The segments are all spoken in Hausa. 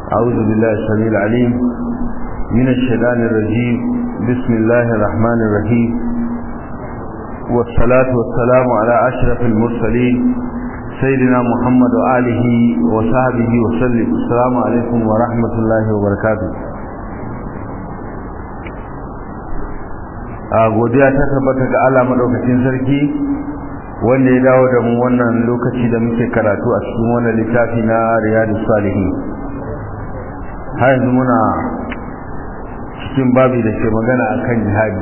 أعوذ بالله السميع العليم من الشيطان الرجيم بسم الله الرحمن الرحيم والصلاة والسلام على أشرف المرسلين سيدنا محمد وآله وصحبه وسلم السلام عليكم ورحمة الله وبركاته a godiya ta tabbata ga Allah madaukakin sarki wanda ya dawo da mu wannan lokaci da muke karatu a cikin wannan littafi na Riyadus Salihin har yanzu muna cikin babi da ke magana akan jihadi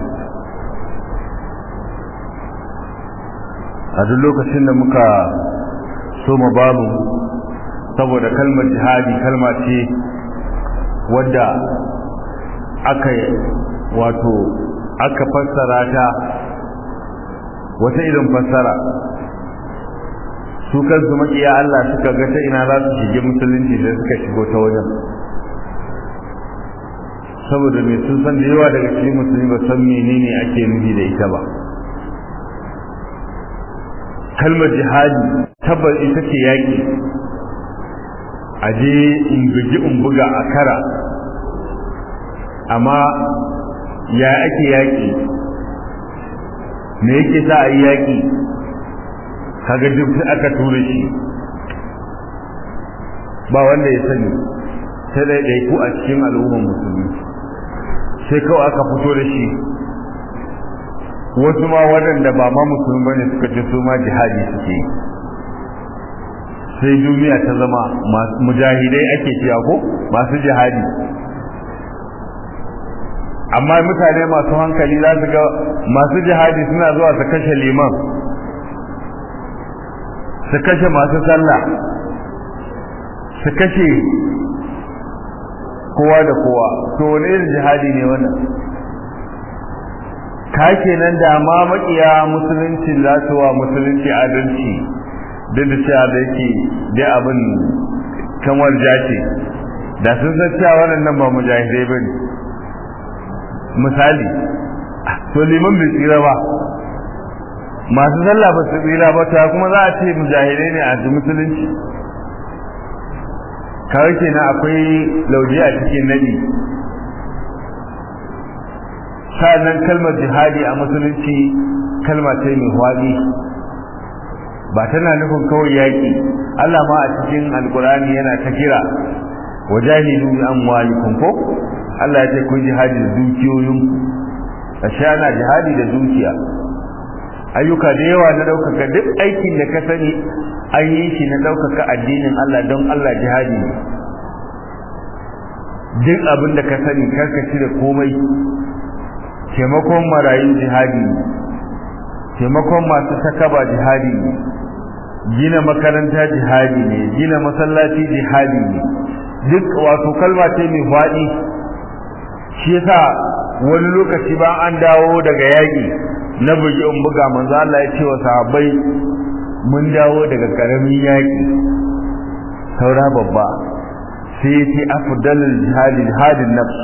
a duk lokacin da muka soma babu saboda kalmar jihadi kalma ce wadda aka wato aka fassara ta wata irin fassara su kansu makiya Allah suka ga ta ina za su shige musulunci da suka shigo ta wajen saboda mai sun san da yawa daga cikin musulmi ba san menene ake nufi da ita ba kalmar jihadi tabbas ita ce yaƙi a je in bugi in buga a kara amma ya ake yaƙi me yake sa a yi yaƙi kaga duk aka tura shi ba wanda ya sani sai ɗaiɗaiku a cikin al'ummar musulmi sai kawai aka fito da shi wasu ma waɗanda ba ma musulmi bane suka ce su ma jihadi suke sai duniya ta zama mujahidai ake cewa ko masu jihadi amma mutane masu hankali za su ga masu jihadi suna zuwa su kashe liman su kashe masu sallah su kashe kowa da kowa to wani irin jihadi ne wannan ka kenan da ma makiya musulunci za su wa musulunci adalci duk da cewa da yake da abin kamar jace da sun san cewa waɗannan ba mujahidai ba ne misali to liman bai tsira ba masu sallah ba su tsira ba ta kuma za a ce mujahidai ne a musulunci kawai kenan akwai lauje a cikin nadi sa'annan kalmar jihadi a musulunci kalma ce mai hwadi ba tana nufin kawai yaƙi Allah ma a cikin alkurani yana ta kira wajahidu bi amwalikum ko Allah ya ce kun jihadi da dukiyoyinku ashe ana jihadi da dukiya ayyuka da yawa na ɗaukaka duk aikin da ka sani an yi shi na ɗaukaka addinin Allah don Allah jihadi ne duk abin da ka sani karka da komai taimakon marayu jihadi ne taimakon masu takaba jihadi ne gina makaranta jihadi ne gina masallaci jihadi ne duk wato kalma ce mai faɗi shi yasa wani lokaci ba an dawo daga yaƙi na bugi in buga manzo Allah ya ce wa sahabbai mun dawo daga karamin yaƙi saura babba sai ya ce afdalul jihadi jihadin nafs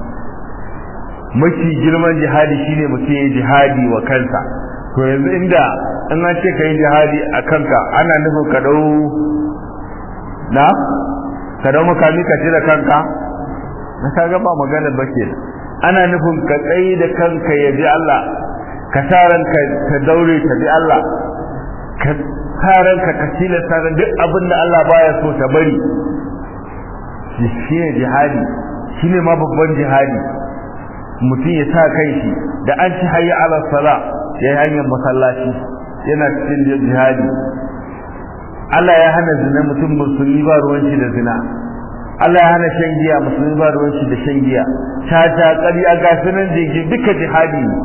mafi girman jihadi shine mutum ya jihadi wa kansa to yanzu inda in an ce kai jihadi a kanka ana nufin ka dau na ka dau makami ka ce da kanka na kaga ba magana ba ke ana nufin ka tsayi da kanka ya ji Allah ka sa ranka ka daure ka ji Allah ka sa ranka ka tilasta duk abin da Allah baya so ta bari shi ne jihadi shi ne ma babban jihadi mutum ya sa kai shi da an ci hayya ala sala ya yi hanyar masallaci yana cikin jihadi Allah ya hana zina mutum musulmi ba ruwan shi da zina Allah ya hana shan giya musulmi ba ruwan shi da shan giya tata ƙarya ga sunan jiki duka jihadi ne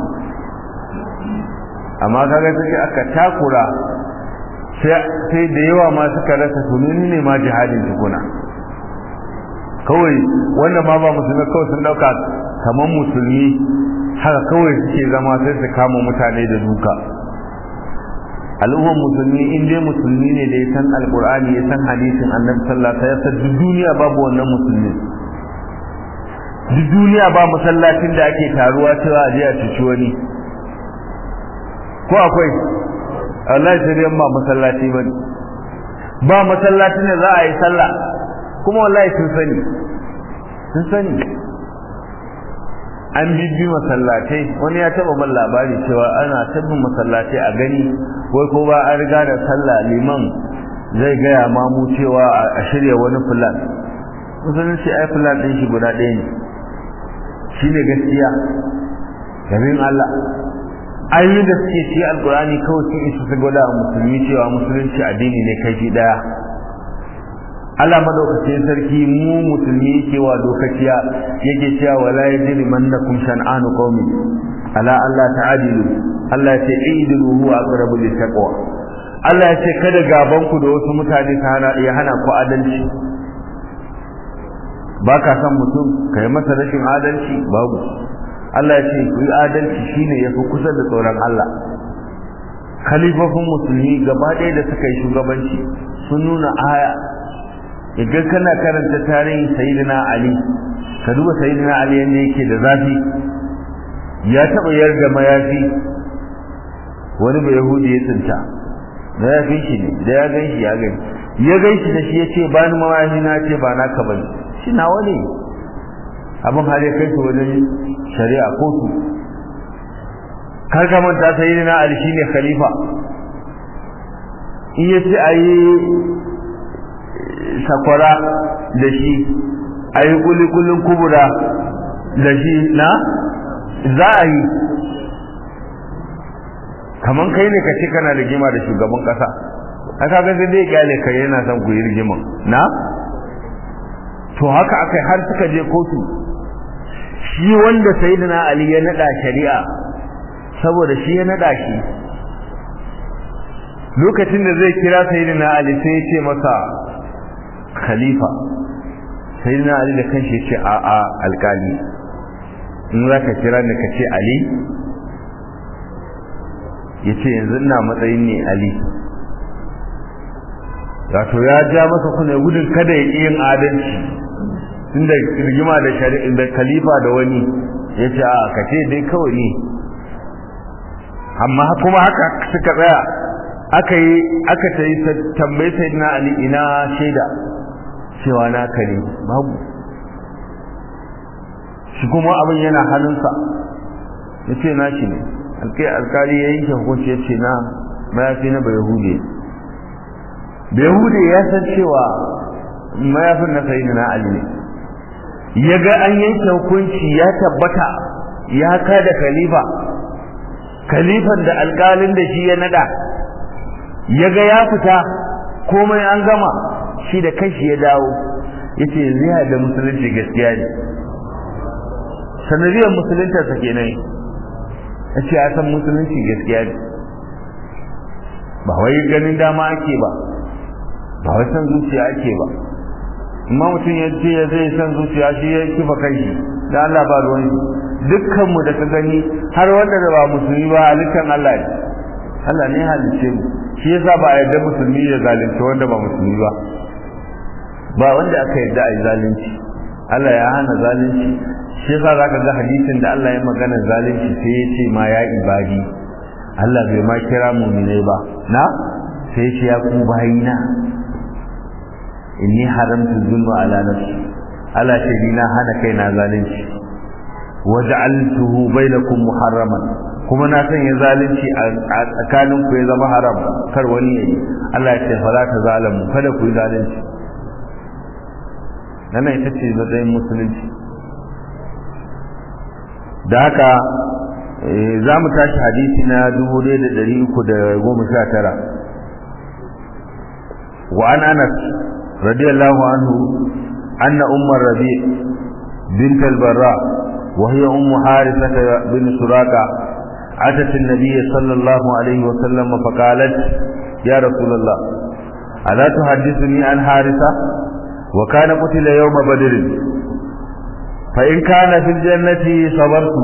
amma kaga sai aka takura sai da yawa ma suka rasa sununi ne ma jihadin tukuna kawai wanda ma ba musulmi kawai sun dauka kamar musulmi haka kawai suke zama sai su kama mutane da duka al'ummar musulmi in dai musulmi ne da ya san alkur'ani ya san hadisin annabi sallallahu alaihi wasallam duk duniya babu wannan musulmi duk duniya ba masallacin da ake taruwa cewa a je a cuci wani ko akwai Allah sai dai ba masallaci bane ba masallacin da za a yi sallah kuma wallahi sun sani sun sani an bibbi masallatai wani ya taba ban labari cewa ana tabbin masallatai a gani wai ko ba an riga da sallah liman zai gaya mamu cewa a shirya wani fulan musulunci ai fulan ɗin shi guda ɗaya ne shi ne gaskiya gamin Allah ayoyin da suke ci alkurani kawai sun isa su gwada musulmi cewa musulunci addini ne kai shi ɗaya Allah madaukakin sarki mu musulmi yake wa dokaciya yake cewa wala yajri mannakum shan'anu qaumin ala Allah ta'adilu Allah ya ce idilu huwa aqrabu littaqwa Allah ya ce kada gaban ku da wasu mutane ta hana ya hana ku adalci ba ka san mutum kai masa rashin adalci babu Allah ya ce ku yi adalci shine yafi kusa da tsoron Allah khalifofin musulmi gaba ɗaya da suka yi shugabanci sun nuna aya idan kana karanta tarihin sayyidina ali ka duba sayyidina ali yanda yake da zafi ya taba yarda mayafi wani bai yahudi ya tsinta da ya gan shi ne da ya gan shi ya gani ya gan shi da shi ya ce bani mayafi na ce ba naka bane shi nawa ne abin har ya kai su wajen shari'a kotu kar ka manta sayyidina ali shine khalifa in ya ce ayi sakwara da shi a yi kulikulin kubura da shi na za a yi kamar kai ne ka ce kana rigima da shugaban kasa a kaga sai dai kyale kai yana son ku yi rigiman na to haka aka har suka je kotu shi wanda sayyidina ali ya nada shari'a saboda shi ya nada shi lokacin da zai kira sayyidina ali sai ya ce masa khalifa sai na ali da kanshi ce a a alkali in za ka kira ni ka ce ali ya ce yanzu ina matsayin ne ali wato ya ja masa kuna gudun kada ya yin adalci inda rigima da shari'a da khalifa da wani ya ce a ka ce dai kawai ne amma kuma haka suka tsaya aka yi aka ta yi tambayi sayyidina ali ina shaida cewa naka ne babu shi kuma abin yana hannunsa ya ce na shi ne alkai alkali ya yanke hukunci ya ce na mayafi na bai hude bai hude ya san cewa mayafin na sayi na ali ne ya ga an yanke hukunci ya tabbata ya kada khalifa khalifan da alkalin da shi ya nada ya ga ya fita komai an gama shi da kashi ya dawo yace yanzu ya da musulunci gaskiya ne sanadiyar musulunta sa kenan yace ya san musulunci gaskiya ne ba wai ganin dama ake ba ba wai san zuciya ake ba amma mutum ya ce ya zai san zuciya shi ya kifa kai da Allah ba ruwan shi dukkan mu da ka gani har wanda da ba musulmi ba halittan Allah ne Allah ne halicce mu shi yasa ba a yarda musulmi ya zalunci wanda ba musulmi ba ba wanda aka yarda a yi zalunci Allah ya hana zalunci shi yasa zaka ga hadisin da Allah ya magana zalunci sai ya ce ma ya ibadi Allah bai ma kira mu'mine ba na sai ya ce ya ku bayina inni haramtu zulma ala nafsi Allah ce ni na hana kaina zalunci waja'altuhu bainakum muharraman kuma na sanya zalunci a tsakanin ku ya zama haram kar wani yayi Allah ya ce fa za ta zalamu kada ku yi zalunci nan ita ce matsayin musulunci da haka za mu tashi hadisi na 1319 wa an anas radiyallahu anhu anna ummar rabi bint al-barra وهي أم حارثة بن سراقة أتت النبي صلى الله عليه وسلم فقالت يا رسول الله ألا تحدثني عن حارثة وكان قتل يوم بدر فإن كان في الجنة صبرت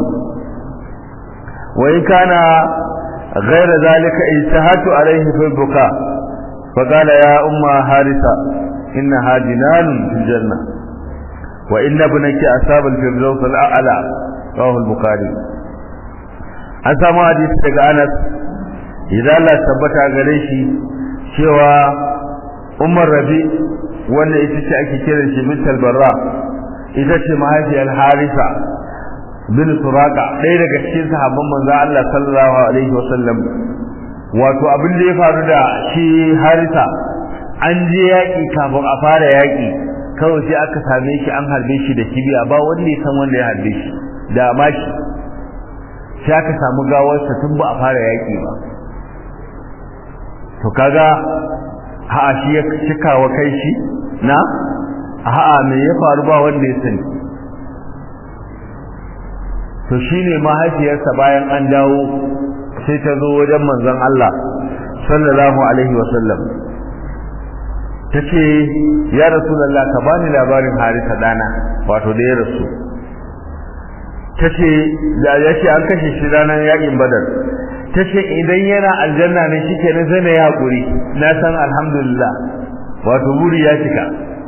وإن كان غير ذلك اجتهدت عليه في البكاء فقال يا أم حارثة إنها جنان في الجنة وإن ابنك أصاب الفردوس الأعلى رواه البخاري an samu hadisi daga Anas idan Allah tabbata gare shi cewa Umar Rabi wanda ita ce ake kiran shi bintul barra ita ce mahaifiyar harisa bin suraka ɗaya daga cikin sahabban manzo Allah sallallahu alaihi wasallam wato abin da ya faru da shi harisa an je yaƙi kafin a fara yaƙi kawai sai aka same shi an harbe shi da kibiya ba wanda ya san wanda ya harbe shi da mashi sai aka samu gawarsa tun ba a fara yaƙi ba to kaga ha shi ya cika wa kai shi na a'a me ya faru ba wanda ya sani to shine mahaifiyarsa bayan an dawo sai ta zo wajen manzon Allah sallallahu alaihi wasallam ta ce ya rasulallah ka bani labarin harisa dana wato da ya rasu ta ce da ya ce an kashe shi ranar yakin badar ta ce idan yana aljanna ne shi ke zai na yi haƙuri na san alhamdulillah wato buri ya cika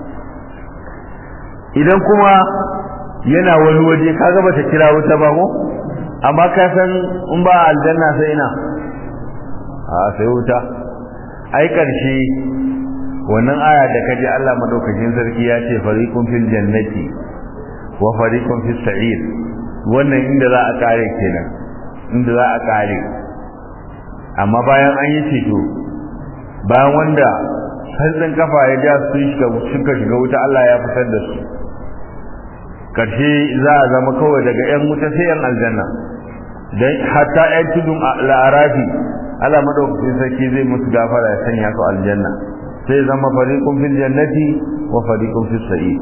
idan kuma yana wani waje ka gaba ta kira wuta ba ko amma ka san in ba aljanna sai ina a sai wuta ai ƙarshe wannan aya da kaji Allah madaukakin sarki ya ce fariqun fil jannati wa fariqun fis sa'ir wannan inda za a kare kenan inda za a kare amma bayan an yi ceto bayan wanda hantsin kafa ya ja su shiga suka shiga wuta Allah ya fitar da su karshe za a zama kawai daga yan wuta sai yan aljanna dan hatta yan tudun la'arafi Allah madaukakin sarki zai musu gafara ya sanya su aljanna sai zama fariqun fil jannati wa fariqun fis sa'ir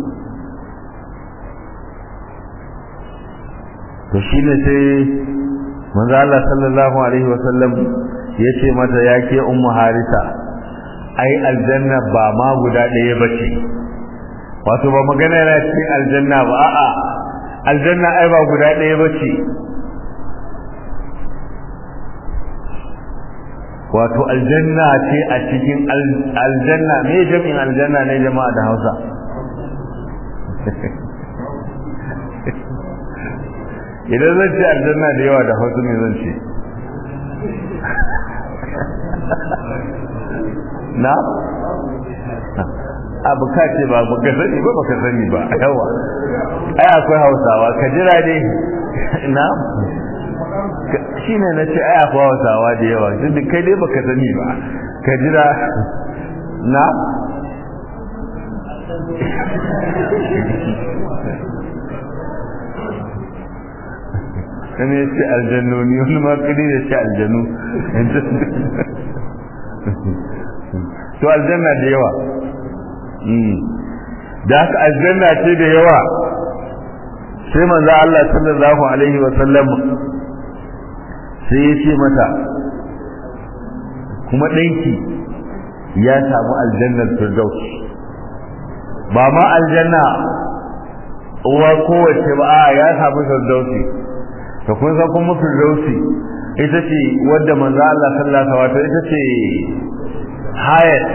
to shine sai manzo Allah sallallahu alaihi wasallam yace mata yake ummu harisa ai aljanna ba ma guda ɗaya bace wato ba magana yana cikin aljanna ba a'a aljanna ai ba guda ɗaya bace wato aljanna ce a cikin aljanna me jami'in aljanna ne jama'a da Hausa idan zan ce aljanna da yawa da Hausa me zan ce na abu ka ce ba baka sani ba baka sani ba yawa ai akwai Hausawa ka jira dai na shi ne na ce aya kuwa wasawa da yawa duk kai dai baka sani ba ka jira na kan ya ce aljannoni wani ma kudi da ce aljannu to aljanna da yawa da haka aljanna ce da yawa sai manzo Allah sallallahu alaihi wa sallam sai ya ce mata kuma ɗanki ya samu aljannar firdaus ba ma aljanna uwa kowace ba a ya samu firdausi to kun san kuma firdausi ita ce wadda manzo Allah sallallahu alaihi wasallam ita ce hayat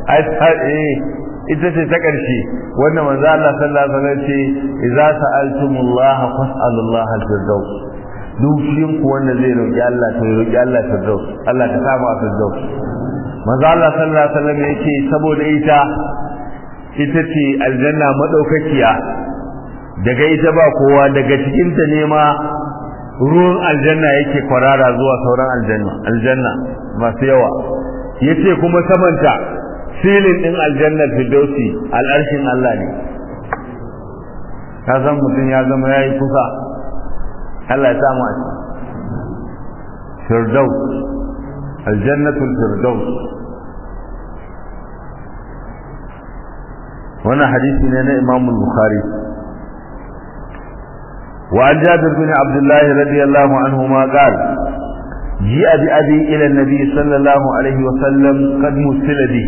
ita ce ta ƙarshe wanda manzo Allah sallallahu alaihi wasallam ce idza sa'altumullaha fas'alullaha al-firdaus duk ku wanda zai roƙi Allah to ya roƙi Allah firdaus Allah ka samu a firdaus manzo Allah sallallahu alaihi wasallam yake saboda ita ita ce aljanna madaukakiya daga ita ba kowa daga cikin ta ne ma ruwan aljanna yake kwarara zuwa sauran aljanna aljanna masu yawa yace kuma samanta filin din aljannar firdausi al'arshin Allah ne ka san mutum ya zama yayi kusa Allah ya samu a firdaus aljannatul firdaus wannan hadisi ne na Imam Bukhari وعن جابر بن عبد الله رضي الله عنهما قال جيء بأبي إلى النبي صلى الله عليه وسلم قد مثل به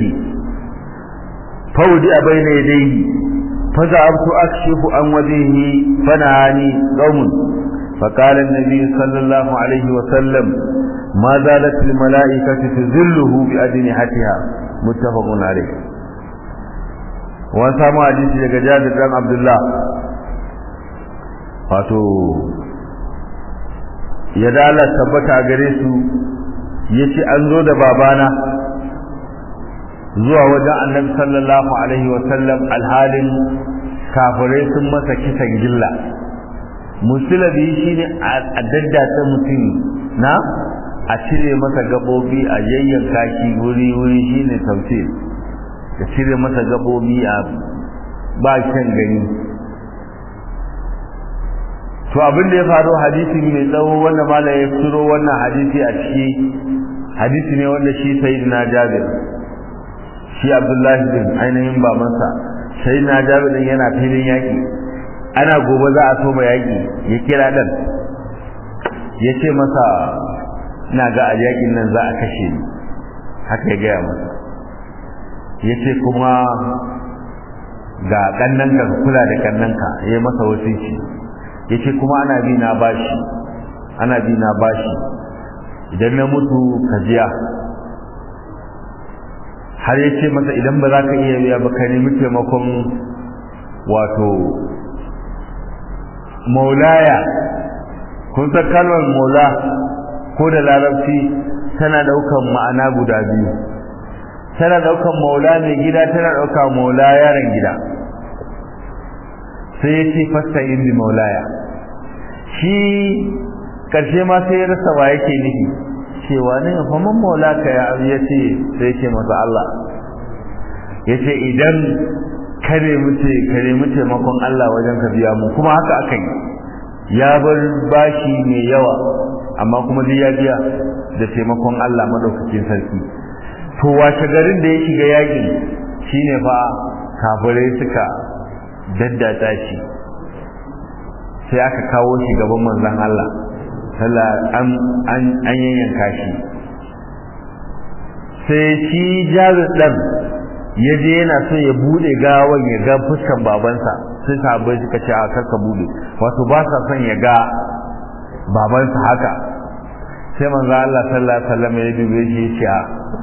فودئ بين يديه فذهبت أكشف عن وجهه فنهاني قوم فقال النبي صلى الله عليه وسلم ما زالت الملائكة تذله بأجنحتها متفق عليه وسامع حديث daga Jabir dan Abdullah wato ya dala tabbata gare su yace an zo da babana zuwa wajen annabi sallallahu alaihi wasallam alhalin kafirai sun masa kisan gilla musulabi shine a daddata mutum na a cire masa gabobi a yayyanka shi wuri wuri shine tafsir da cire masa gabobi a ba kyan gani to abin da ya faru hadisi mai tsawo wanda mala ya firo wannan hadisi a ciki hadisi ne wanda shi sayyidina jabir shi abdullahi bin ainihin babansa sayyidina jabir din yana filin yaki ana gobe za a soma yaki ya kira dan ya ce masa ina ga a yakin nan za a kashe ni haka ya gaya masa ya ce kuma ga kannanka ka kula da kannanka ya masa wasici ya ce kuma ana bi na bashi ana bi na bashi idan na mutu ka jiya har ya ce masa idan ba za ka iya biya ba ka nemi taimakon wato maulaya kun san kalmar maula ko da larabci tana daukan ma'ana guda biyu tana daukan maula mai gida tana daukan maula yaron gida sai ya ce fasta indi maulaya shi karshe ma sai ya rasa wa yake nufi cewa ne fa man maula ka ya ya ce sai ce masa Allah ya ce idan kare muce kare mu taimakon Allah wajen ka biya mu kuma haka aka yi ya bar bashi mai yawa amma kuma dai ya biya da taimakon Allah madaukakin sarki to washe garin da ya shiga yaƙi shine fa kafirai suka daddata shi sai aka kawo shi gaban manzon Allah sallah an an an yanyanka shi sai shi jabir dan ya je yana so ya bude gawan ya ga fuskan babansa sai sahabbai suka ce a karka bude wato ba sa son ya ga babansa haka sai manzo Allah sallallahu alaihi wasallam ya dube shi ya ce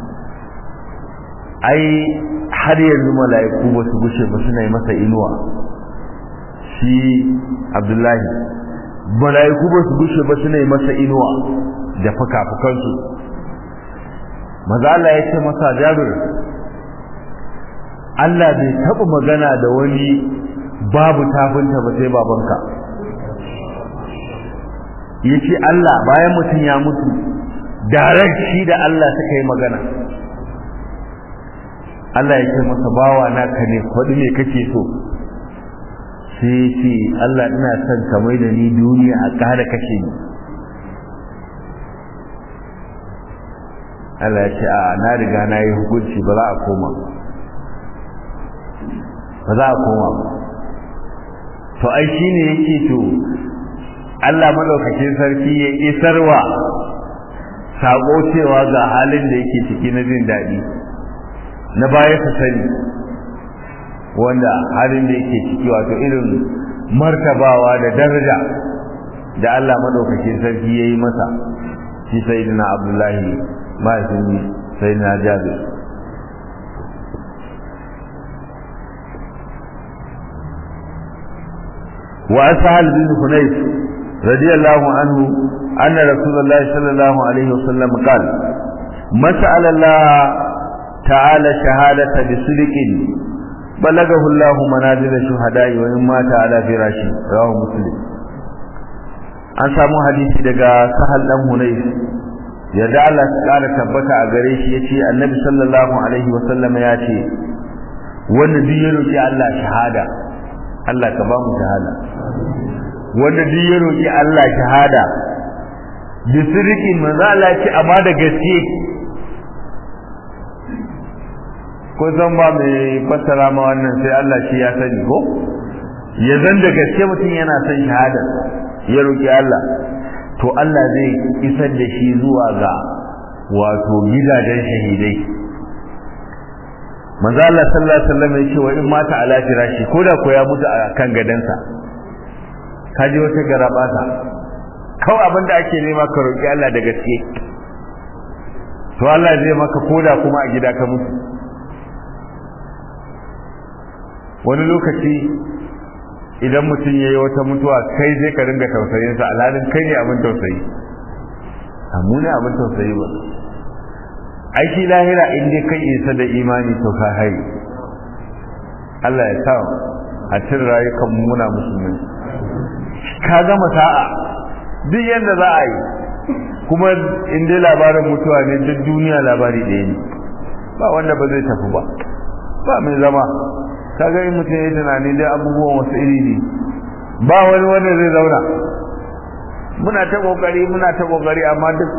ai har yanzu mala'iku ba su gushe ba suna yi masa inuwa shi Abdullahi mala'iku ba su gushe ba suna yi masa inuwa da fuka-fukansu maza Allah ya ce masa Jabir Allah bai taɓa magana da wani babu tafinta ba sai babanka ya ce Allah bayan mutum ya mutu direct shi da Allah suka yi magana Allah ya ce masa bawa naka ne kwaɗi ne kake so sai ya ce Allah ina son ka mai da ni duniya a ƙara kashe ni Allah ya ce a na riga na yi hukunci ba za a koma ba za a koma ba to ai shi ne yake to Allah madaukakin sarki ya isarwa sako cewa ga halin da yake ciki na jin daɗi na baya su sani wanda halin da yake ciki wato irin martabawa da daraja da Allah madaukakin sarki ya yi masa shi sayyidina Abdullahi mahaifin sayyidina Jabir وعن سهل بن حنيف رضي الله عنه أن رسول الله صلى الله عليه وسلم قال ما سأل الله تعالى شهادة بصدق بلغه الله منازل الشهداء وإن مات على فراشه رواه مسلم an samu hadisi daga sahal dan hunayf yadda Allah ya kara tabbata a gare shi yace annabi sallallahu alaihi wasallam ya ce wanda duk ya roki Allah shahada Allah ka ba mu shahada wanda duk ya roki Allah shahada bi sirrikin manzo Allah ce amma da gaske ko zan ba mai fassara ma wannan sai Allah shi ya sani ko ya zan da gaske mutum yana son shahada ya roki Allah to Allah zai isar da shi zuwa ga wato gidajen shahidai manzo Allah sallallahu alaihi wasallam yake wa in mata ala firashi ko da ko ya mutu a kan gadansa kaje wata garabata kawai abin da ake nema ka roki Allah da gaske to Allah zai maka koda kuma a gida ka mutu wani lokaci idan mutum yayi wata mutuwa kai zai ka ringa tausayin sa alhalin kai ne abin tausayi amma ne abin tausayi ba ai shi lahira in dai kai isa da imani to ka hai Allah ya sa a cin rayukan muna musulmi ka gama sa'a duk yadda za a yi kuma in dai labarin mutuwa ne duk duniya labari ɗaya ne ba wanda ba zai tafi ba ba mai zama kaga in mutum ya yi tunani dai abubuwan wasu iri ne ba wani wanda zai zauna muna ta kokari muna ta kokari amma duk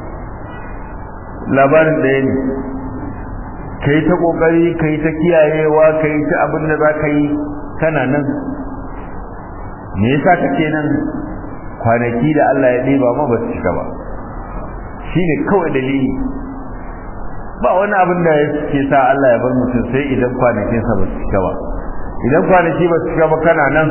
labarin ɗaya ne ka yi ta kokari ka yi ta kiyayewa ka yi ta abin da za ka yi kana nan me yasa kake nan kwanaki da Allah ya ɗeba ma ba su cika ba shi ne kawai dalili ba wani abin da ke sa Allah ya bar mutum sai idan kwanakinsa ba su cika ba idan kwanaki ba su cika ba kana nan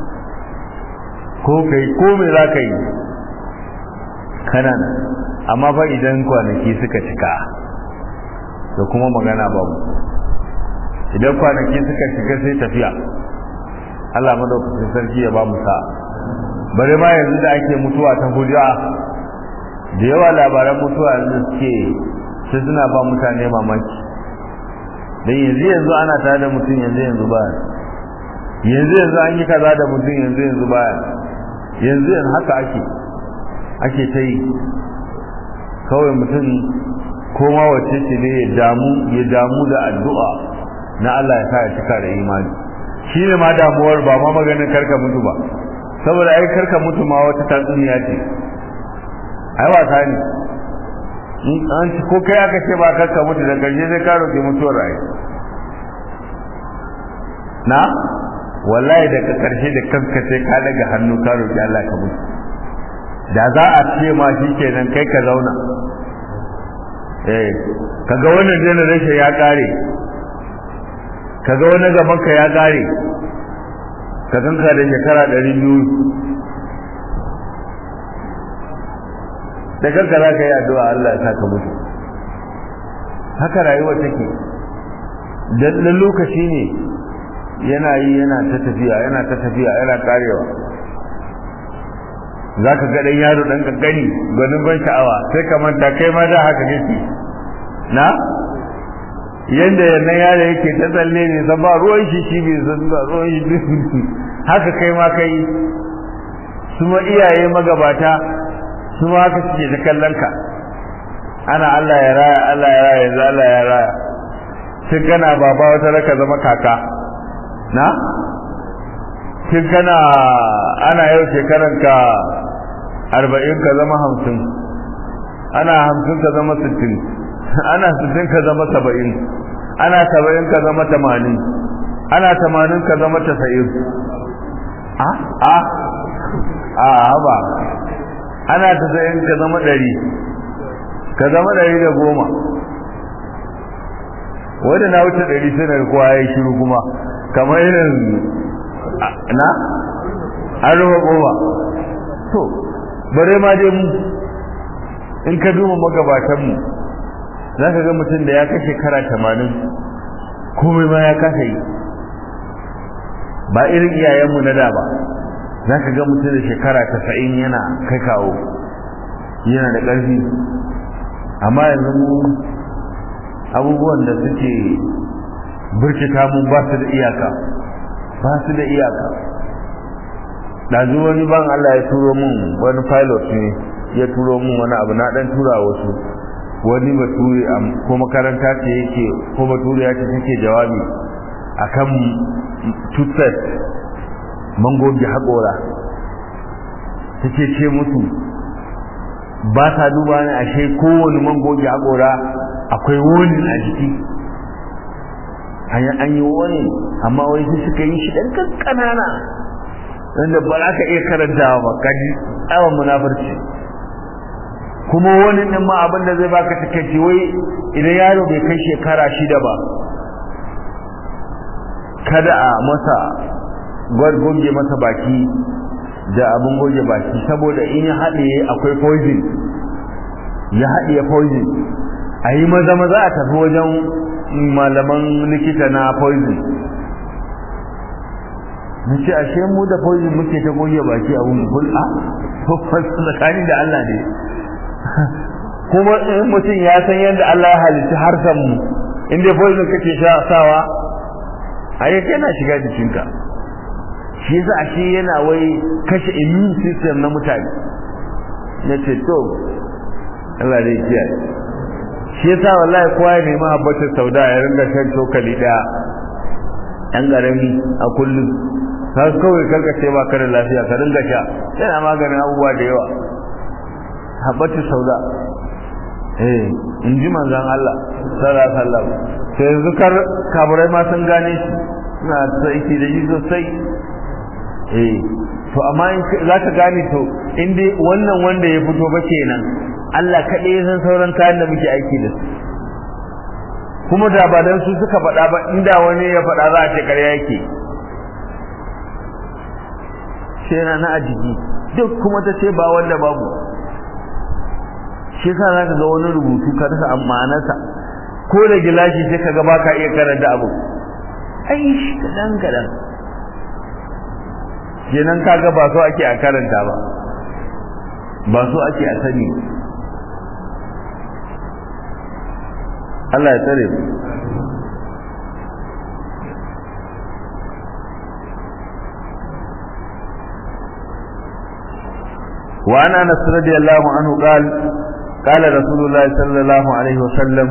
ko kai ko me za ka yi kana nan amma fa idan kwanaki suka cika da kuma magana babu idan kwanaki suka cika sai tafiya Allah madaukakin sarki ya ba mu sa bare ma yanzu da ake mutuwa ta hujja da yawa labaran mutuwa yanzu suke sai suna ba mutane mamaki dan yanzu yanzu ana tare da mutum yanzu yanzu ba yanzu yanzu an yi kaza da mutum yanzu yanzu ba yanzu yanzu haka ake ake ta yi kawai mutum koma wacce ce ne ya damu ya damu da addu'a na Allah ya sa ya cika da imani shi ne ma damuwar ba ma maganin karka mutu ba saboda ai karka mutu ma wata tatsuniya ce ai wasa ne an ci ko kai aka ce ba karka mutu da karshe sai ka roƙi mutuwar ai na wallahi daga karshe da kanka sai ka daga hannu ka roƙi Allah ka mutu da za a ce ma shi kenan kai ka zauna eh kaga wannan generation ya kare kaga wani gaban ka ya kare ka ganka da shekara ɗari biyu da kanka za ka yi addu'a Allah ya saka mutu haka rayuwa take dan lokaci ne yana yi yana ta tafiya yana ta tafiya yana karewa za ka ga ɗan yaro ɗan ƙanƙani gwanin ban sha'awa sai ka manta kai ma da haka kake na yanda yannan yaro yake ta tsalle ne san ba ruwan shi shi bai san ba ruwan shi haka kai ma kai su ma iyaye magabata su ma haka suke ta kallon ka ana Allah ya raya Allah ya raya yanzu Allah ya raya tun kana baba wata raka zama kaka na tun kana ana yau shekaran ka arba'in ka zama hamsin ana hamsin ka zama sittin ana sittin ka zama saba'in ana saba'in ka zama tamanin ana tamanin ka zama tasa'in a a a haba ana tasa'in ka zama ɗari ka zama ɗari da goma wanda na wuce ɗari sai na kowa ya shiru kuma kamar irin na an rufe goma to bare ma dai mu in ka duba magabatanmu za ka ga mutum da ya kai shekara tamanin komai ma ya kasa yi ba irin iyayenmu na da ba za ka ga mutum da shekara tasa'in yana kai kawo yana da ƙarfi amma yanzu mu abubuwan da suke birkita mu ba su da iyaka ba su da iyaka ɗazu wani ban Allah ya turo mun wani pilot ne ya turo mun wani abu na ɗan tura wasu wani bature ko makaranta ce yake ko bature ya ce take jawabi akan toothpaste mangogi haƙora take ce musu ba ta duba ne ashe kowane mangogi haƙora akwai wani a jiki an yi wani amma wai sai suka yi shi ɗan ƙanƙanana wanda ba za ka iya karantawa ba kaji tsawon munafurci kuma wani ɗin ma abin da zai baka takaici wai idan yaro bai kai shekara shida ba kada a masa goge masa baki da abin goge baki saboda in ya haɗe akwai poison ya haɗe poison a yi maza maza a tafi wajen malaman likita na poison na ce ashe mu da poison muke ta goge baki a wani hulɗa tsakanin da Allah ne kuma in mutum ya san yadda Allah ya halitta harsan mu in dai poison kake sha sawa ai kana shiga jikinka shi yasa shi yana wai kashe immune system na mutane nace to Allah dai kiyaye shi yasa wallahi kowa ya nemi habbatar sauda ya ringa shan cokali daya ɗan ƙarami a kullum ka kawai karkace ba ka da lafiya ka ringa sha yana maganin abubuwa da yawa habbatar sauda eh in ji manzon Allah sallallahu alaihi wasallam sai yanzu kar kaburai ma sun gane shi suna aiki da shi sosai eh to amma in za ka gane to in dai wannan wanda ya fito ba kenan Allah kaɗai ya san sauran kayan da muke aiki da su kuma da ba dan su suka faɗa ba inda wani ya faɗa za a ce ƙarya yake sai na na ajiji duk kuma ta ce ba wanda babu shi yasa za ka ga wani rubutu ka rasa amanarsa ko da gilashi sai ka ga ba ka iya karanta abu ai shi kaɗan kaɗan kenan kaga ba so ake a karanta ba ba so ake a sani Allah ya tsare mu وعن انس رضي الله عنه قال قال رسول الله صلى الله عليه وسلم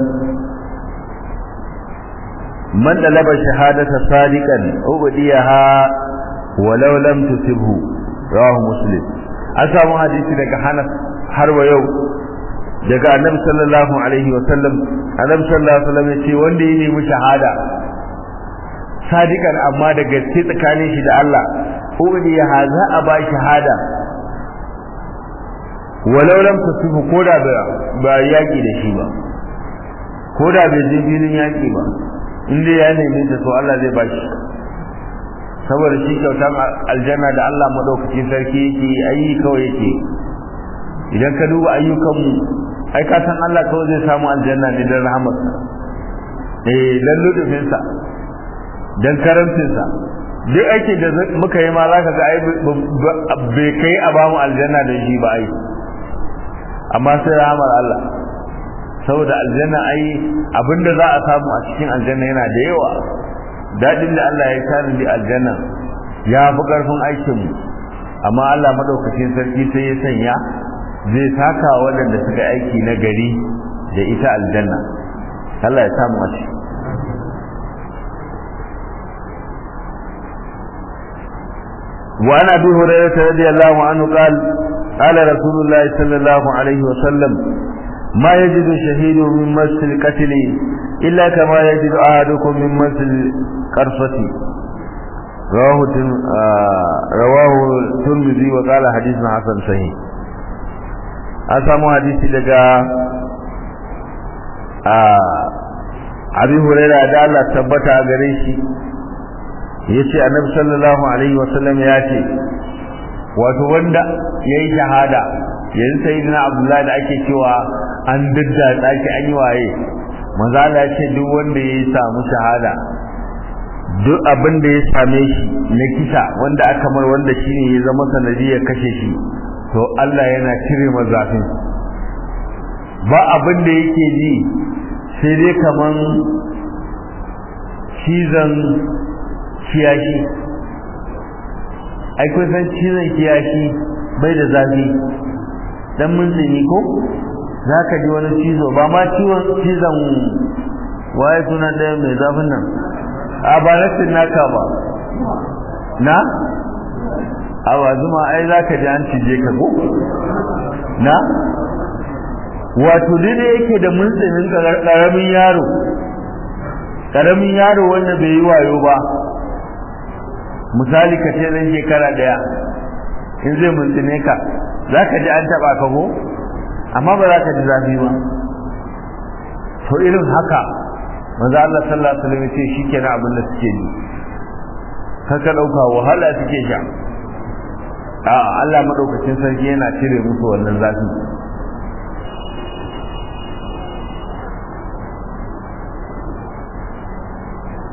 من طلب شهادة صادقا أبديها ولو لم تصبه رواه مسلم أسامو حديثي daga Hanas har wa yau daga Annabi sallallahu alaihi wa sallam Annabi sallallahu alaihi wa sallam yace wanda ya nemi shahada sadikan amma da gaske tsakanin shi da Allah ubidiya za a ba shahada walau lam tusibu koda ba ba yaki da shi ba koda bai je filin yaki ba inda ya neme ta to Allah zai bashi saboda shi kyautan aljanna da Allah madaukakin sarki yake ayi kawai yake idan ka duba ayyukanmu ai ka san Allah kawai zai samu aljanna ne dan rahmatsa eh dan ludufinsa dan karamcinsa duk aiki da muka yi ma za ka ga ai bai kai a bamu aljanna da shi ba ai amma sai rahmar Allah saboda aljanna ai abinda za a samu a cikin aljanna yana da yawa dadin da Allah ya tare da aljanna ya fi karfin aikin mu amma Allah madaukakin sarki sai ya sanya zai saka waɗanda suka aiki na gari da ita aljanna Allah ya samu a ciki وعن ابي هريره رضي الله عنه قال قال رسول الله صلى الله عليه وسلم ما يجد شهيد من مس القتل إلا كما يجد أحدكم من مس القرفة رواه رواه الترمذي وقال حديث حسن صحيح أسامو حديث daga Abi Hurairah da Allah tabbata gare shi yace Annabi sallallahu alaihi wasallam ya ce wato wanda yayi shahada yanzu sayyidina Abdullahi da ake cewa an daddatsa shi an yi waye manzo Allah ya ce duk wanda ya samu shahada duk abin da ya same shi na kisa wanda aka mar wanda shine ya zama sanadiyar kashe shi to Allah yana cire mazafin ba abin da yake ji sai dai kaman cizon kiyashi ai kun san cizon kiyashi bai da zafi dan mun ko za ka ji wani cizo ba ma ciwon cizon waye suna ɗaya mai zafin nan a ba rashin naka ba na a ba zuma ai za ka ji an cije ka ko na wato dai yake da muntsinin ƙaramin yaro ƙaramin yaro wanda bai yi wayo ba misali ka ce ɗan shekara ɗaya in zai muntsine ka za ka ji an taɓa ka ko amma ba za ka ji zafi ba to irin haka manzo Allah sallallahu alaihi wasallam ce shikenan abin da suke yi kaka dauka wahala suke sha a Allah madaukakin sarki yana cire musu wannan zafi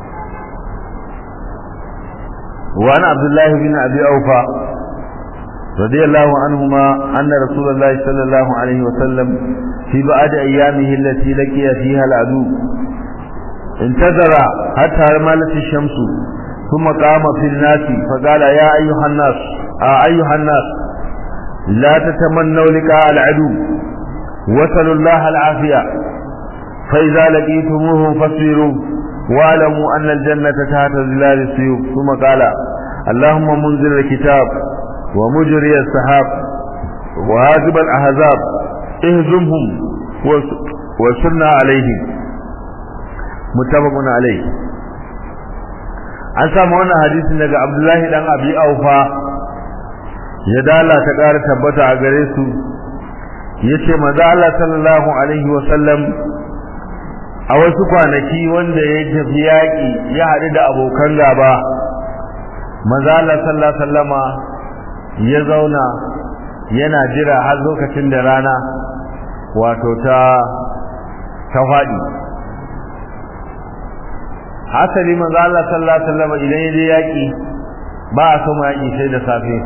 وعن عبد الله بن ابي اوفى رضي الله عنهما أن رسول الله صلى الله عليه وسلم في بعد أيامه التي لقي فيها العدو انتظر حتى مالت الشمس ثم قام في الناس فقال يا أيها الناس آه أيها الناس لا تتمنوا لقاء العدو وصلوا الله العافية فإذا لقيتموه فاصبروا واعلموا أن الجنة تحت ظلال السيوف ثم قال اللهم منزل الكتاب ومجري السحاب وهازب الأحزاب اهزمهم وسرنا عليهم متفق عليه an samu wannan hadisin daga Abdullahi dan Abi Aufa ya dala ta ƙara tabbata a gare su yace manzo Allah sallallahu alaihi wa sallam a wasu kwanaki wanda ya tafi yaƙi ya haɗu da abokan gaba manzo Allah sallallahu alaihi wasallama ya zauna yana jira har lokacin da rana wato ta ta faɗi hasali manzo Allah sallallahu alaihi wasallam idan ya je yaki ba a so ma yaki sai da safe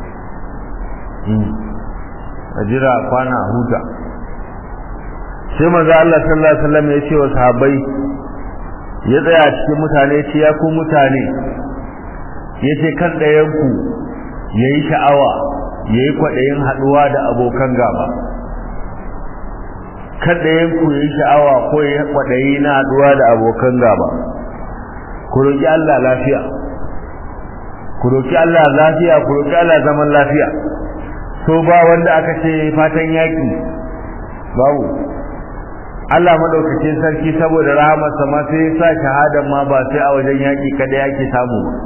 a jira kwana huta sai manzo Allah sallallahu alaihi wasallam ya ce wa sahabbai ya tsaya cikin mutane ya ce ya ku mutane ya ce kan ɗayanku ya yi sha'awa ya yi kwaɗayin haɗuwa da abokan gaba kan ɗayanku ya yi sha'awa ko ya yi kwaɗayi na haɗuwa da abokan gaba ku roƙi Allah lafiya ku roƙi Allah lafiya ku roƙi Allah zaman lafiya so ba wanda aka ce fatan yaƙi babu Allah madaukakin sarki saboda rahamarsa ma sai ya sa shahadan ma ba sai a wajen yaƙi kada yake samu ba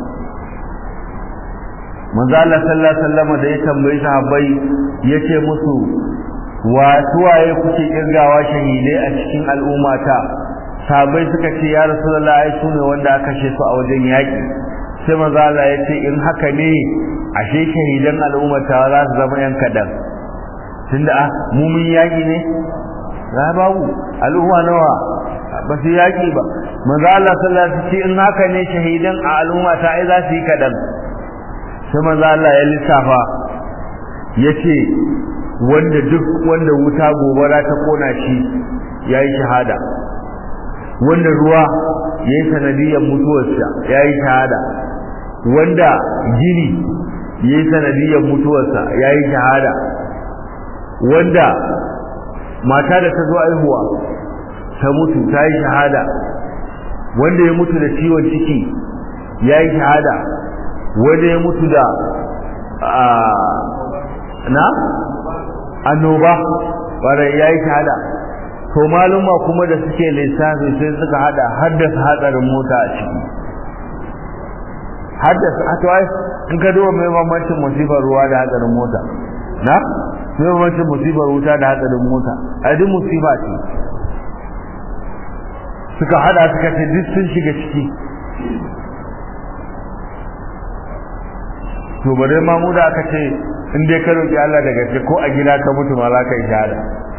manzo Allah sallallahu alaihi wasallam da ya tambayi sahabbai yace musu wa tuwaye kuke kirgawa shahidai a cikin al'ummata sahabbai suka ce ya rasulullah ai sune wanda aka kashe su a wajen yaki sai manzo Allah ya ce in haka ne ashe shahidan al'ummata za su zama yan kadan tunda ah mu mun yaki ne za babu al'umma nawa ba su yaki ba manzo Allah sallallahu alaihi wasallam ce in haka ne shahidan a al'ummata ai za su yi kadan sai manzo Allah ya lissafa yace wanda duk wanda wuta gobara ta kona shi yayi shahada wanda ruwa yayi sanadiyar mutuwarsa yayi shahada wanda gini yayi sanadiyar mutuwarsa yayi shahada wanda mata da ta zo aihuwa ta mutu ta yi shahada wanda ya mutu da ciwon ciki yayi shahada wanda ya mutu da na annoba wanda ya yi shahada to maluma kuma da suke lissafi sai suka hada haddasa hatsarin mota a ciki haddasa a to ai in ka duba mai bambancin musibar ruwa da hatsarin mota na mai bambancin musibar wuta da hatsarin mota a duk musiba ce suka hada suka ce duk sun shiga ciki to bare ma mu da aka ce in dai ka roki Allah da gaske ko a gida ka mutu ma za ka yi shahada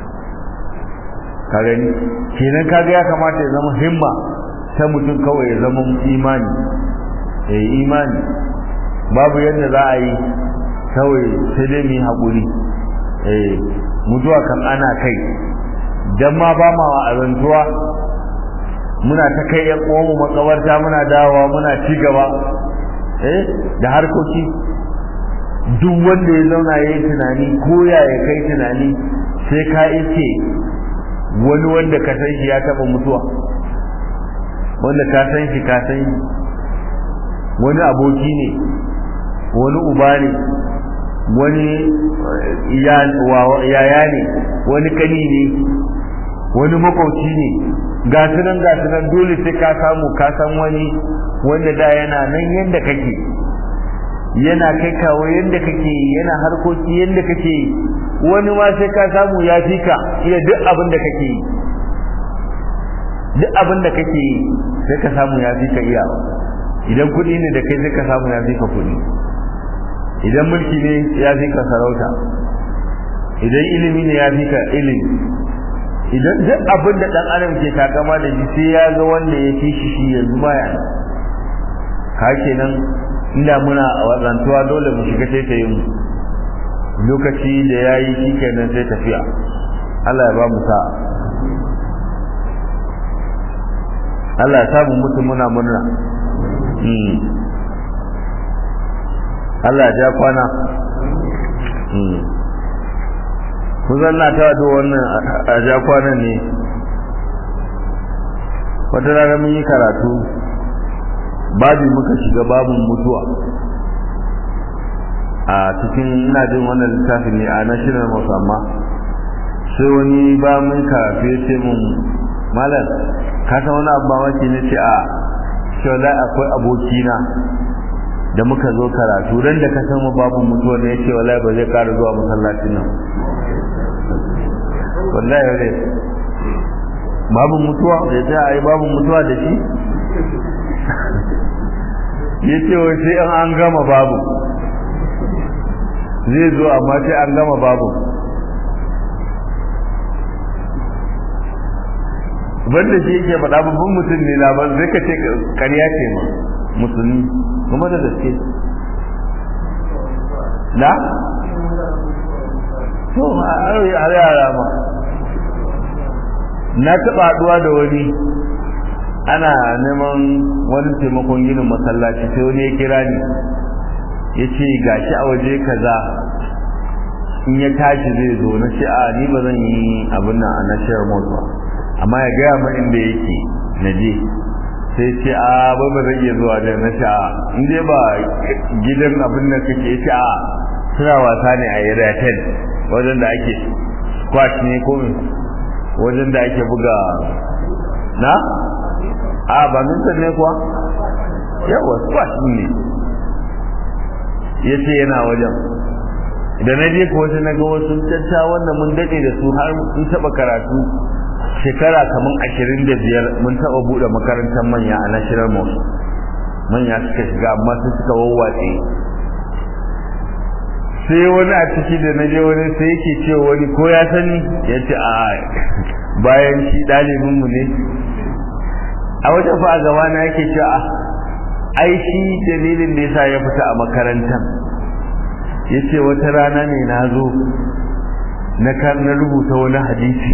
ka gani kenan kaga ya kamata ya zama himma ta mutum kawai ya zama imani eh imani babu yadda za a yi kawai sai dai mu yi haƙuri eh mutuwa kan ana kai dan ma ba ma azantuwa muna ta kai yan uwanmu makabarta muna dawowa muna ci gaba eh da harkoki duk wanda ya zauna ya yi tunani ko ya ya kai tunani sai ka ice wani wanda ka san shi ya taba mutuwa wanda ka san shi ka san shi wani aboki ne wani uba ne wani yaya ne wani kani ne wani makwauci ne ga nan ga nan dole sai ka samu ka san wani wanda da yana nan yadda kake yana kai kawo yadda kake yana harkoki yadda kake wani ma sai ka samu ya fi ka iya duk abin da kake yi duk abin da kake yi sai ka samu ya fi ka iya idan kuɗi ne da kai sai ka samu ya fi ka kuɗi idan mulki ne ya fi ka sarauta idan ilimi ne ya fi ka ilimi idan duk abin da ɗan adam ke takama da shi sai ya ga wanda ya fi shi shi yanzu baya ka kenan inda muna wazantuwa dole mu shiga taitayin mu lokaci da ya yi shi kenan sai tafiya Allah ya ba mu sa'a Allah ya samu mutu muna murna Allah ya ja kwana kusan na ta da wannan a ja kwanan ne wata rana mun yi karatu babu muka shiga babin mutuwa a cikin ina jin wannan littafin ne a national musamman sai wani ba mun karatu ya ce mun malam ka san wani abu mamaki na ce a shi akwai abokina da muka zo karatu ran da ka san mu babu mutuwa ne yace wallahi ba zai ƙara zuwa masallacin nan wallahi ne babu mutuwa da ta ai babu mutuwa da shi yace wai sai an an gama babu zai zo amma sai an gama babu wanda shi yake faɗa babban mutum ne na ban zai ka ce ƙarya ce ma musulmi kuma da gaske na? to a yara ma na taɓa haɗuwa da wani ana neman wani taimakon ginin masallaci sai wani ya kira ni ya ce gashi a waje kaza in ya tashi zai zo na ce a ni ba zan yi abin nan a nashiyar motsa amma ya gaya min inda yake na je sai ce a ba ba zai iya zuwa da na ce a in dai ba gidan abin da kake ce a suna wasa ne a area 10 wajen da ake squash ne ko wajen da ake buga na a ba mintan ne kuwa yawa squash ne ya ce yana wajen da na je ko wasu na ga wasu cacca wanda mun daɗe da su har sun taɓa karatu shekara kamar ashirin da biyar mun taɓa buɗe makarantar manya a national mosque manya suka shiga amma su suka wawwatse sai wani a ciki da na je wani sai yake ce wani ko ya sani ya ce a bayan shi ɗalibin mu ne a wajen fa a gaba na yake ce a ai shi dalilin da yasa ya fita a makarantar ya ce wata rana ne na zo na rubuta wani hadisi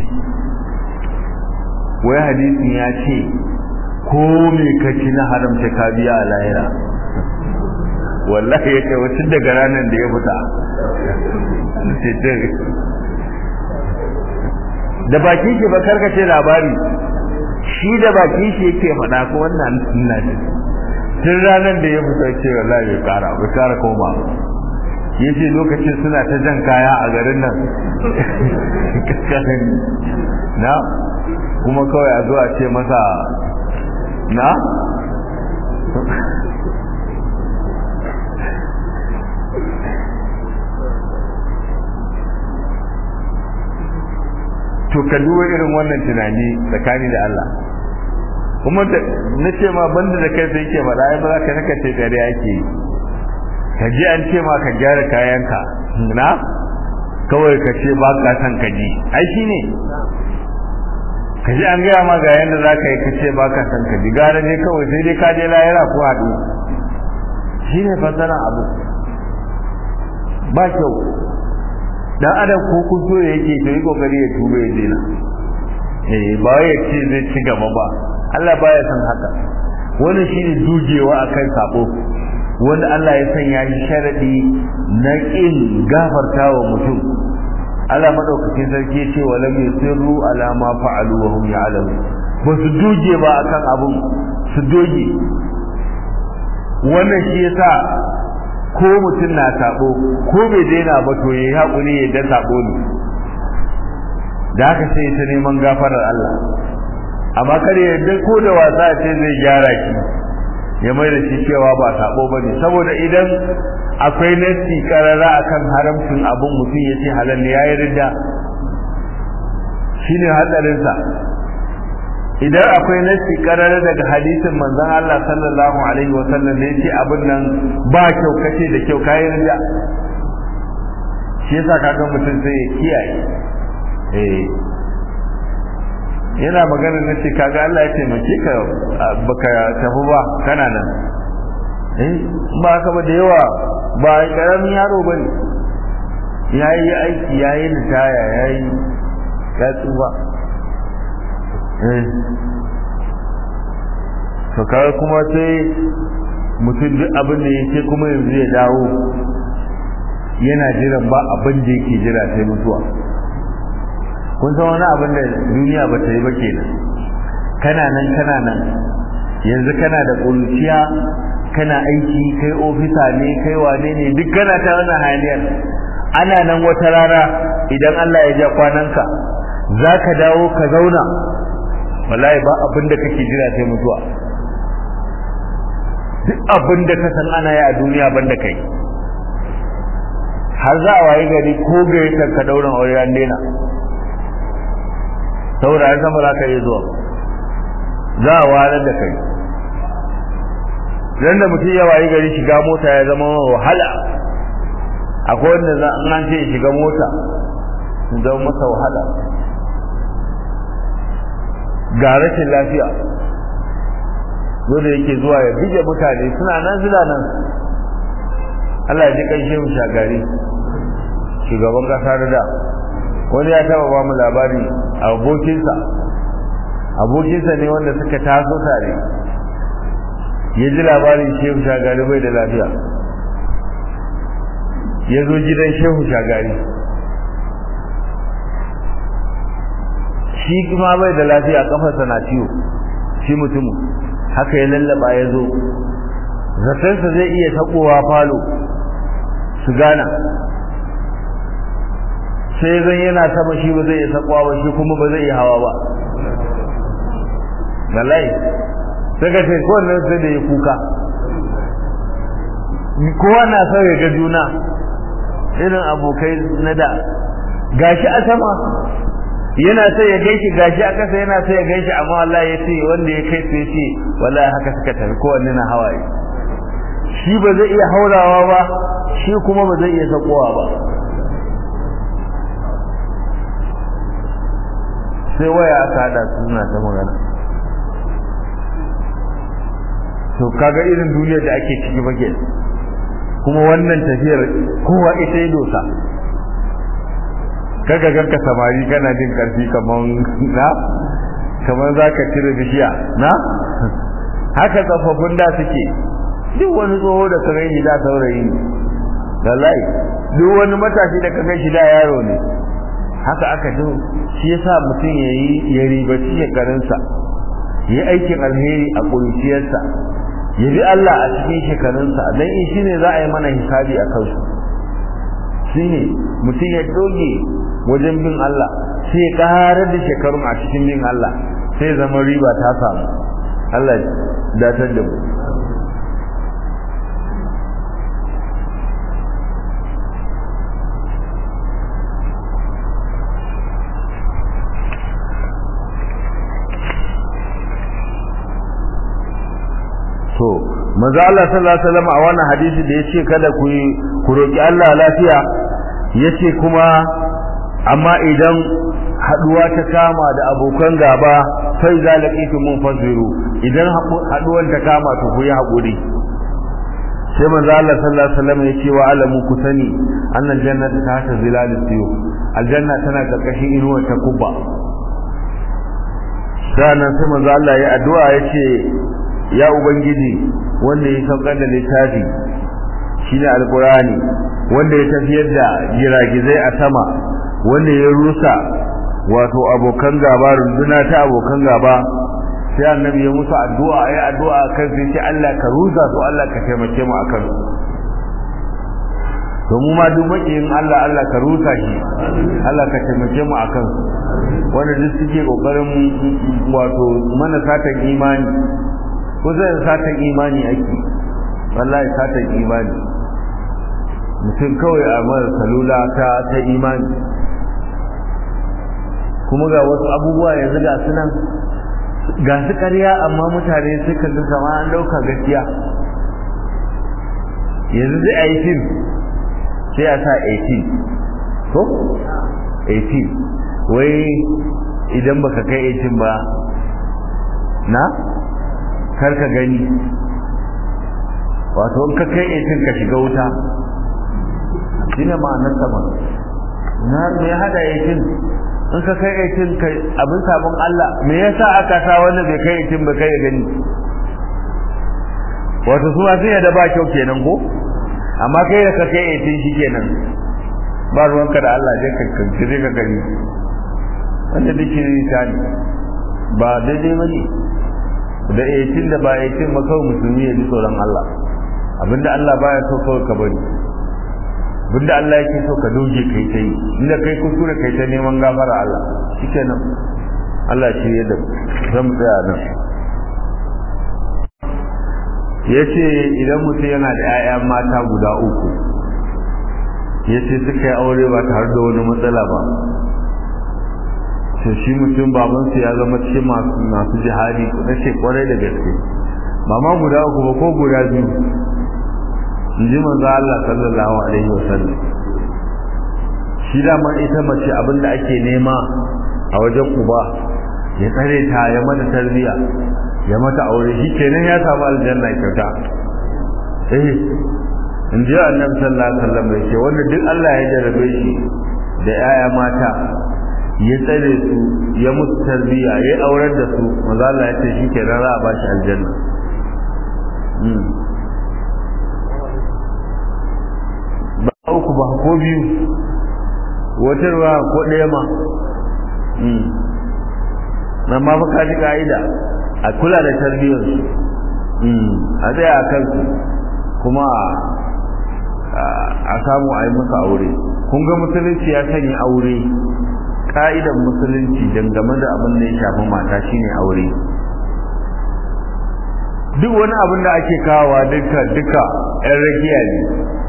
wai hadisin ya ce ko me kaci na haramta ka biya a lahira wallahi ya ce wacin daga ranar da ya fita da baki shi ba karkace labari shi da baki shi yake faɗa ko wannan suna ne tun ranar da ya fita ce wallahi bai kara bai kara koma yace lokacin suna ta jan kaya a garin nan na kuma kawai a zo a ce masa na to ka duba irin wannan tunani tsakani da Allah kuma na ce ma banda da kai sai ke faɗa ai ba za ka naka ce tare ake ka ji an ce ma ka gyara kayanka na kawai ka ce ba ka san ka ji ai shi ne ka ji an gaya ma ga yadda za ka yi ka ce ba ka san ka ji gara ne kawai sai dai ka je layara ko haɗu shi ne fasara abu ba kyau dan adam ko kuso da yake to yi kokari ya tuba ya dena eh ba ya ce zai ci gaba ba Allah baya san haka wani shine dujewa akan sabo wanda Allah ya sanya shi sharadi na kin gafartawa mutum Allah madaukakin sarki ya ce walam yusirru ala ma fa'alu wa hum ya'lamun ba su doge ba akan abun su doge wannan shi yasa ko mutum na sabo ko bai daina ba to yayi hakuri ya da sabo ne da haka sai ta neman gafarar Allah amma kar ya yarda ko da wasa ce zai gyara ki ya mai da shi cewa ba sabo bane saboda idan akwai nasi karara akan haramcin abun mutum ya ce halal ne yayi ridda shine hadarin sa idan akwai nasi karara daga hadisin manzon Allah sallallahu alaihi wa sallam ne yace abin nan ba kyau kace da kyau kai ridda shi yasa kaga mutum sai ya kiyaye eh yana magana na ce kaga Allah ya taimake ka baka tafi ba kana nan eh ba haka ba da yawa ba karamin yaro bane ya yi aiki ya yi ritaya ya yi ya tsufa to kawai kuma sai mutum duk abin da ya ce kuma yanzu ya dawo yana jiran ba abin da yake jira sai mutuwa kun san wani abin da duniya ba ta yi ba kenan kana nan kana nan yanzu kana da ƙuruciya kana aiki kai ofisa ne kai wane ne duk kana ta wannan haniyar ana nan wata rana idan Allah ya ja kwananka za ka dawo ka zauna wallahi ba abin da kake jira sai mutuwa duk abin da ka san ana yi a duniya banda kai har za a waye gari ko gayyatar ka daurin aure an daina saboda an san ba za ka iya zuwa za a walar da kai dan da mutum ya waye gari shiga mota ya zama wahala akwai wanda za an ce shiga mota zama masa wahala ga rashin lafiya dole yake zuwa ya bige mutane suna nan suna nan Allah ya ji kai shehu shagari shugaban kasa da da wani ya taba ba mu labari abokinsa abokinsa ne wanda suka taso tare ya ji labarin shehu shagari bai da lafiya ya zo gidan shehu shagari shi kuma bai da lafiya kafarsa na ciwo shi mutumin haka ya lallaba ya zo zatarsa zai iya taɓowa falo su gana sai zan yana sama shi ba zai iya taɓowa ba shi kuma ba zai iya hawa ba wallahi sai ka ce kowanne sai da ya kuka kowa na son ya ga juna irin abokai na da gashi a sama yana sai ya gaishe gashi a kasa yana sai ya gaishe amma wallahi ya ce wanda ya kai sai ce wallahi haka suka tafi kowanne na hawaye shi ba zai iya haurawa ba shi kuma ba zai iya sakowa ba sai waya aka hada su suna ta magana to kaga irin duniyar da ake ciki ba kuma wannan tafiyar kowa ita yi dosa kaga ganka samari kana jin karfi kaman na kaman zaka cire bishiya na haka tsofaffin da suke duk wani tsoho da ka gani da saurayi ne wallahi duk wani matashi da ka gani da yaro ne haka aka ji shi yasa mutum yayi ya ribaci shekarunsa yi aikin alheri a ƙuruciyarsa ya bi Allah a cikin shekarunsa dan in shine za a yi mana hisabi a kansu shine mutum ya doge wajen bin Allah sai ya karar da shekarun a cikin bin Allah sai zama riba ta samu Allah datar da mu to manzo Allah sallallahu alaihi wasallam a wannan hadisi da yace kada ku ku roki Allah lafiya yace kuma amma idan haduwa ta kama da abokan gaba sai zalaqitu munfaziru idan haduwan ta kama to ku yi hakuri sai manzo Allah sallallahu alaihi wasallam yace wa alamu ku sani annal jannata tahta zilal siyu aljanna tana karkashin inuwar ta kubba sannan sai manzo Allah ya addu'a yace ya ubangiji wanda ya saukar da littafi shine alqurani wanda ya tafiyar da giragizai a sama wanda ya rusa wato abokan gaba runduna ta abokan gaba sai annabi ya musu addu'a ya addu'a kan sai ce Allah ka rusa su Allah ka taimake mu akan to mu ma duk makiyin Allah Allah ka rusa shi Allah ka taimake mu akan wanda duk suke kokarin wato mana satan imani ko zai satan imani ake wallahi satan imani mutum kawai a mara salula ta ta imani kuma ga wasu abubuwa yanzu ga su nan ga su ƙarya amma mutane suka ga kama an ɗauka gaskiya yanzu zai a yi fim sai a sa 18 ko 18 wai idan baka kai 18 ba na kar ka gani wato in ka kai 18 ka shiga wuta shine ma'anar sama na me hada yakin in ka kai yakin kai abin sabon Allah me yasa aka sa wanda bai kai yakin ba kai gani wato su ma sun yadda ba kyau kenan ko amma kai da ka kai yakin shi kenan ba ruwanka da Allah dai ka kankire ka gani wanda duk shi ta ne ba daidai ba ne da yakin da ba yakin ba kawai musulmi ya ji tsoron Allah abinda Allah baya so kawai ka bari abinda Allah yake so ka doge kai ta yi inda kai kuskure kai ta neman gafara Allah shikenan Allah shi ya da zan tsaya nan yace idan mutum yana da 'ya'ya mata guda uku yace suka yi aure ba tare da wani matsala ba to shi mutum babansu ya zama cikin masu masu jihadi na ce kwarai da gaske ba ma guda uku ba ko guda biyu in ji manzo Allah sallallahu alaihi wasallam shi da man ita mace abinda ake nema a wajen uba ya tsare ta ya mata tarbiya ya mata aure shi kenan ya samu aljanna kyauta eh in ji annabi sallallahu alaihi wasallam yake wanda duk Allah ya jarabe shi da yaya mata ya tsare su ya musu tarbiya ya aurar da su manzo Allah ya ce shi kenan za a ba shi aljanna ba uku ba ko biyu wata ruwa ko ɗaya ma na ma fa kaji ka'ida a kula da tarbiyyar su a tsaya a kansu kuma a samu a yi musu aure kun ga musulunci ya sanya aure ka'idan musulunci dangane da abin da ya shafi mata shine aure duk wani abin da ake kawowa duka duka yan rakiya ne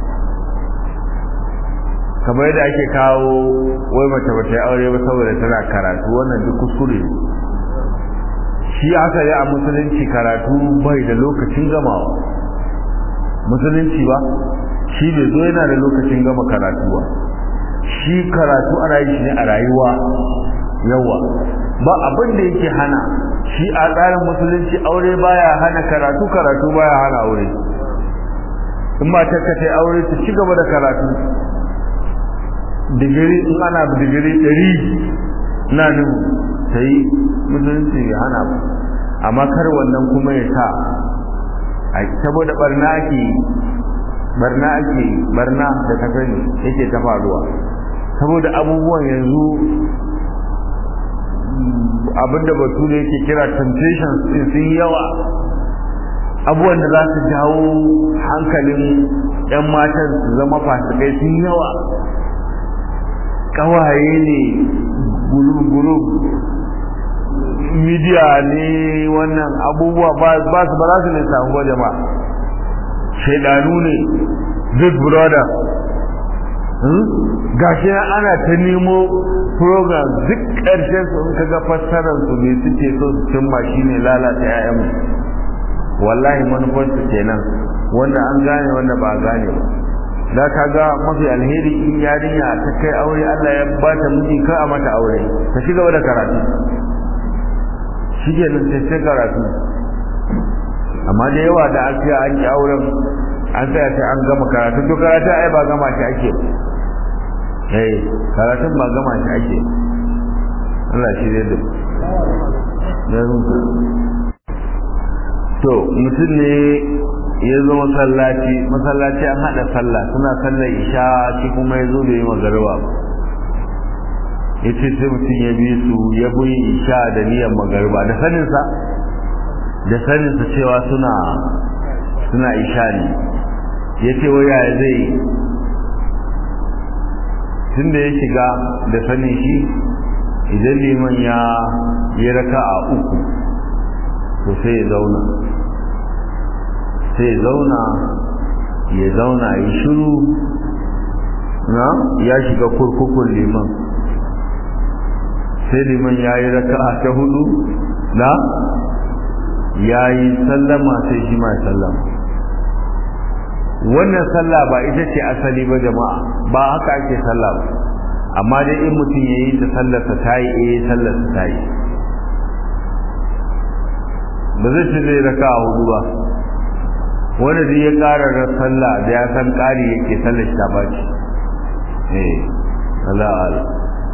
kamar yadda ake kawo wai mace bata yi aure ba saboda tana karatu wannan duk kuskure shi aka yi a musulunci karatu bai da lokacin gamawa musulunci ba shi bai zo yana da lokacin gama karatu ba shi karatu ana yi shi ne a rayuwa yawa ba abin da yake hana shi a tsarin musulunci aure baya hana karatu karatu baya hana aure in ma ta kace aure ta ci gaba da karatu digiri in ana digiri ɗari na nuhu ta yi musulunci ya hana ba amma kar wannan kuma ya sa a saboda barna ake barna ake barna da ka sani yake ta faruwa saboda abubuwan yanzu abinda batu da yake kira temptations sun yawa abubuwan da za su jawo hankalin 'yan matan su zama fasikai sun yawa kawaye ne gulub-gulub midiya ne wannan abubuwa ba su ba za su ne samu ba jama'a shaidanu ne big brother gashi ana ta nemo program duk ƙarshen su in kaga fassarar su ne suke so su cimma shine lalata 'ya'yan wallahi manufar su kenan wanda an gane wanda ba gane ba da ka ga mafi alheri in yarinya ta kai aure Allah ya ba ta miji ka a mata aure ta ci gaba da karatu shi ke nan sai karatu amma da yawa da an ce an yi auren an tsaya sai an gama karatu to karatu ai ba gama shi ake eh karatun ba gama shi ake Allah shi zai da to mutum ne ya zo masallaci masallaci an hada sallah suna sallar isha shi kuma ya zo da yi magarba ya ce sai mutum ya bi su ya bi isha da niyyar magarba da saninsa da saninsa cewa suna suna isha ne ya ce waya zai tun da ya shiga da sanin shi idan liman ya yi raka a uku to sai ya zauna sai ya zauna ya zauna ya shiru na ya shiga kurkukun liman sai liman ya yi raka ta hudu na ya yi sallama sai shi ma sallama wannan sallah ba ita ce asali ba jama'a ba haka ake sallah ba amma dai in mutum ya yi ta sallarsa ta yi eh sallarsa ta yi ba zai ce zai raka a hudu ba wanda zai ya ƙara da sallah da ya san ƙari yake sallar shi ta baci eh Allah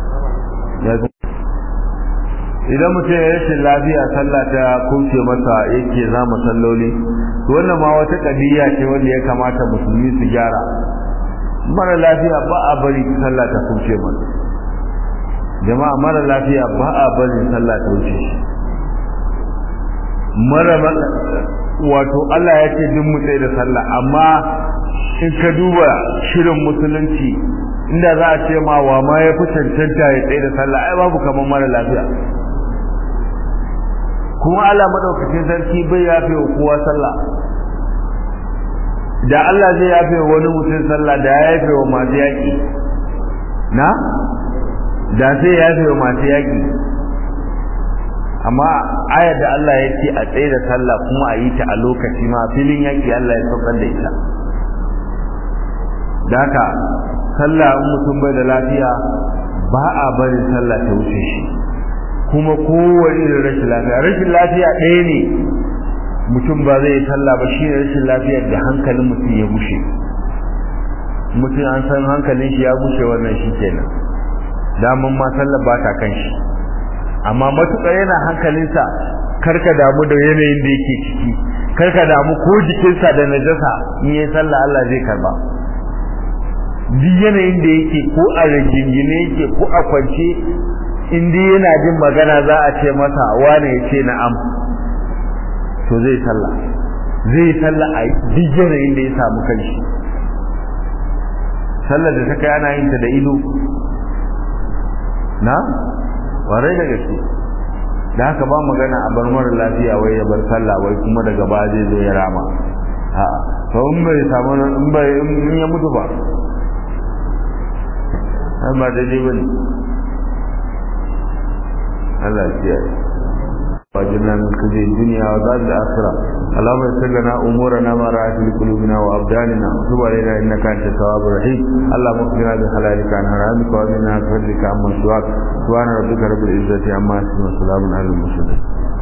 idan mutum ya rashin lafiya sallah ta kuce masa yake za salloli wannan ma wata kadiya ce wanda ya kamata musulmi su gyara mara lafiya ba a bari sallah ta kuce masa jama'a mara lafiya ba a bari sallah ta wuce shi mara wato Allah ya ce duk mu da sallah amma in ka duba shirin musulunci inda za a ce ma wa ma ya fi cancanta ya tsaye da sallah ai babu kamar mara lafiya kuma Allah madaukakin sarki bai yafe wa kowa sallah da Allah zai yafe wa wani mutum sallah da ya yafe wa masu yaƙi na da sai ya yafe wa masu yaƙi amma ayar da Allah ya ce a tsaye da sallah kuma a yi ta a lokaci ma filin yaƙi Allah ya saukar da ita da haka sallah in mutum bai da lafiya ba a barin sallah ta wuce shi kuma kowane irin rashin lafiya rashin lafiya ɗaya ne mutum ba zai yi sallah ba shi ne rashin lafiyar da hankalin mutum ya bushe mutum an san hankalin shi ya bushe wannan shi kenan daman ma sallah ba ta kan shi amma matuƙar yana hankalinsa karka damu da yanayin da yake ciki karka damu ko jikinsa da najasa in yi sallah Allah zai karba duk yanayin da yake ko a rigingine yake ko a kwance in dai yana jin magana za a ce masa wane ya ce na'am to zai sallah zai sallah a duk yanayin da ya samu kanshi sallar da ta kai ana yin ta da ido na warai da gaske da haka ba magana a bar mara lafiya wai ya bar sallah wai kuma daga ba zai zo ya rama a'a to in bai samu in bai in ya mutu ba ai ba daidai bane Allah ya kiyaye واجعلنا من خزي الدنيا وعذاب الآخرة اللهم يسر لنا أمورنا ما رأت لقلوبنا وأبداننا وتب علينا إنك أنت التواب الرحيم اللهم اغفرنا بحلالك عن حرامك وأمنا بفضلك عمن سواك سبحان ربك رب العزة عما يصفون وسلام على المرسلين